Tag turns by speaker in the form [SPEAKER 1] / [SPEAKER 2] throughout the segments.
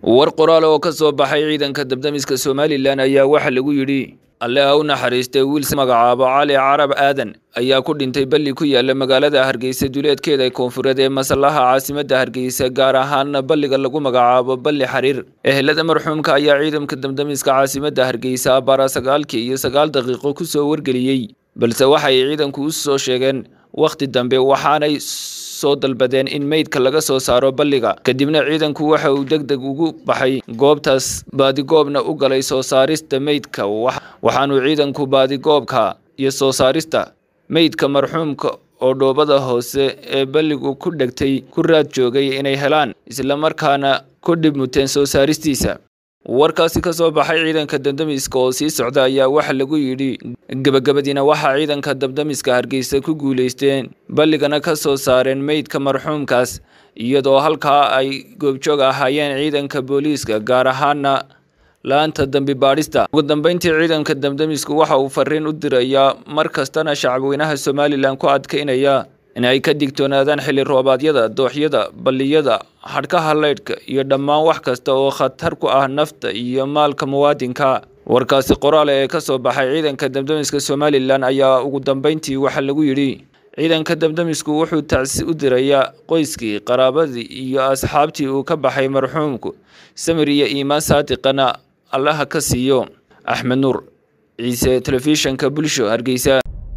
[SPEAKER 1] war qoraal oo ka soo baxay ciidanka dabdamiska somalilan ayaa waxaa lagu yidhi alle ha u naxariistay wiil magacaabo cali carab aadan ayaa ku dhintay balli ku yaala magaalada hargeysa duleedkeeda koonfureed ee masallaha caasimadda hargeysa gaar ahaana balliga lagu magacaabo balli xariir ehelada marxuumka ayaa ciidanka dabdamiska caasimadda hargeysa abbaara sagaalkii iyo sagaal daqiiqo ku soo wargeliyey balse waxay ciidanku u soo sheegeen wakhti dambe waxaanay soo dalbadeen in meydka laga soo saaro balliga kadibna ciidanku waxa uu deg deg ugu baxay goobtaas baadigoobna u galay soo saarista meydka waxaanu ciidanku baadigoobka iyo soo saarista meydka marxuumka oo dhoobada hoose ee balligu ku dhegtay ku raad joogay inay helaan islamarkaana ku dhib muteen soo saaristiisa warkaasi ka soo baxay ciidanka dabdamiska oo sii socda ayaa waxa lagu yidhi gebagabadiina waxaa ciidanka dabdamiska hargeysa ku guulaysteen balligana ka soo saareen meydka marxuumkaas iyadoo halkaa ay goobjoog ahaayeen ciidanka booliiska gaar ahaana la-anta dambi baadhista ugu dambeyntii ciidanka dabdamisku waxa uu fariin u dirayaa mar kastana shacabweynaha somalilan ku adkaynaya in ay ka digtoonaadaan xilli roobaadyada dooxyada balliyada hadhkaha leydhka iyo dhammaan wax kasta oo khatar ku ah nafta iyo maalka muwaadinka warkaasi qoraale ee ka soo baxay ciidanka dabdamiska somalilan ayaa ugu dambeyntii waxaa lagu yidhi ciidanka dabdamisku wuxuu tacsi u dirayaa qoyskii qaraabadii iyo asxaabtii uu ka baxay marxuumku samir iyo iimaan saadiqana allaha ka siiyo axmed nuur ciise telefishanka bulsho hargeysa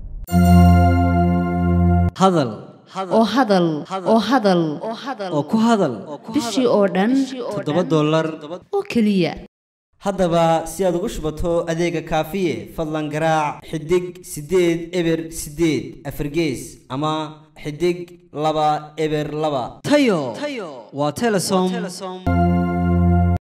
[SPEAKER 2] hadal
[SPEAKER 3] oo hadal oo hadal
[SPEAKER 2] oo ku hadal
[SPEAKER 3] bishii oo dhan
[SPEAKER 2] toddoba dollar
[SPEAKER 3] oo keliya
[SPEAKER 2] haddaba si aad ugu shubato adeega kaafiye fadlan garaac xidig siddeed eber siddeed afargees ama xidig laba eber laba tayo waa telesom